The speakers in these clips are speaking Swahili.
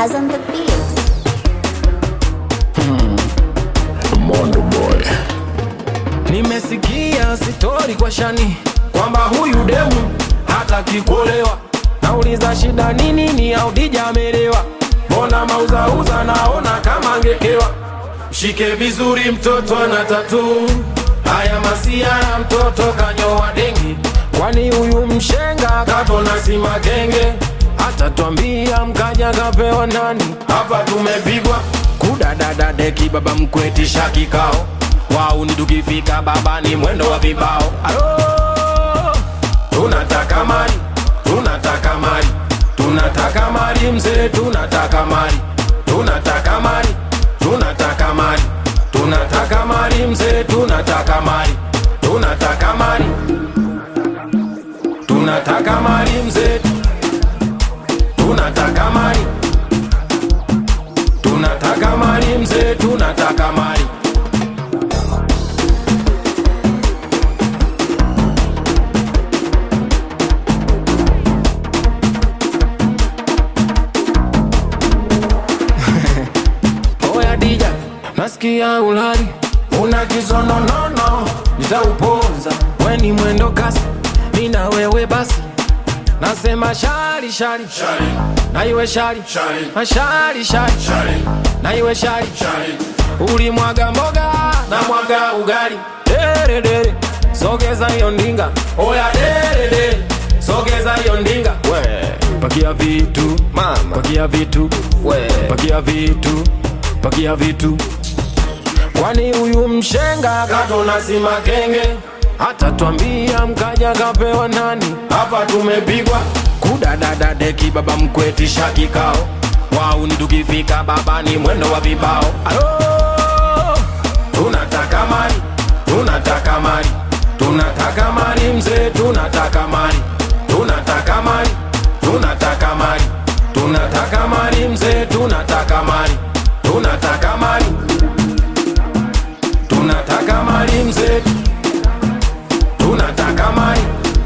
Baz on the beat. Mondo boy. Nimesikia sitori kwa shani kwamba huyu demu hataki kuolewa. Nauliza shida nini? Ni Audija amelewa? Mbona mauzauza naona kama angekewa. Mshike vizuri, mtoto ana tatu. Haya masia ya mtoto kanyoa dengi, kwani huyu mshenga katona sima genge atatwambia mkaja kapewa nani? Hapa tumepigwa kudadada deki, baba mkwetisha kikao wauni tukifika baba ni mwendo wa vibao alo tunataka mali tunataka mali tunataka mali mzee tunataka mali tunataka mali tunataka mali tunataka mali mzee tunataka mali tunataka mali tunataka mali mzee tunataka mali tunataka mali mzee tunataka mali Oya dija, nasikia ulali una kisononono, nitauponza weni mwendo kasi, mina wewe basi, nasema shari shari na iwe shari mashari shari na iwe shari ulimwaga mboga na mwaga ugali dere dere, sogeza hiyo ndinga, oya dere dere, sogeza hiyo ndinga, we pakia vitu mama, pakia vitu we, pakia vitu, pakia vitu kwani huyu mshenga katona sima kenge hata twambia mkaja kapewa nani hapa tumepigwa kudadada deki baba mkwetisha kikao wauni tukifika baba ni mwendo wa vibao alo tunataka mali tunataka mali tunataka mali mzee tunataka mali tunataka mali tunataka mali tunataka mali mzee tunataka mali tunataka mali tunataka mali mzee tunataka mali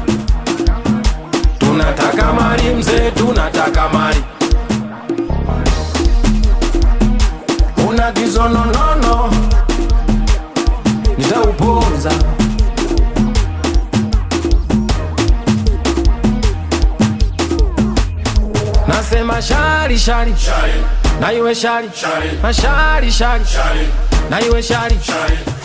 tunataka mali mzee tunataka mali una kizononono nitauponza nasema shari shari na iwe shari mashari shari na iwe shari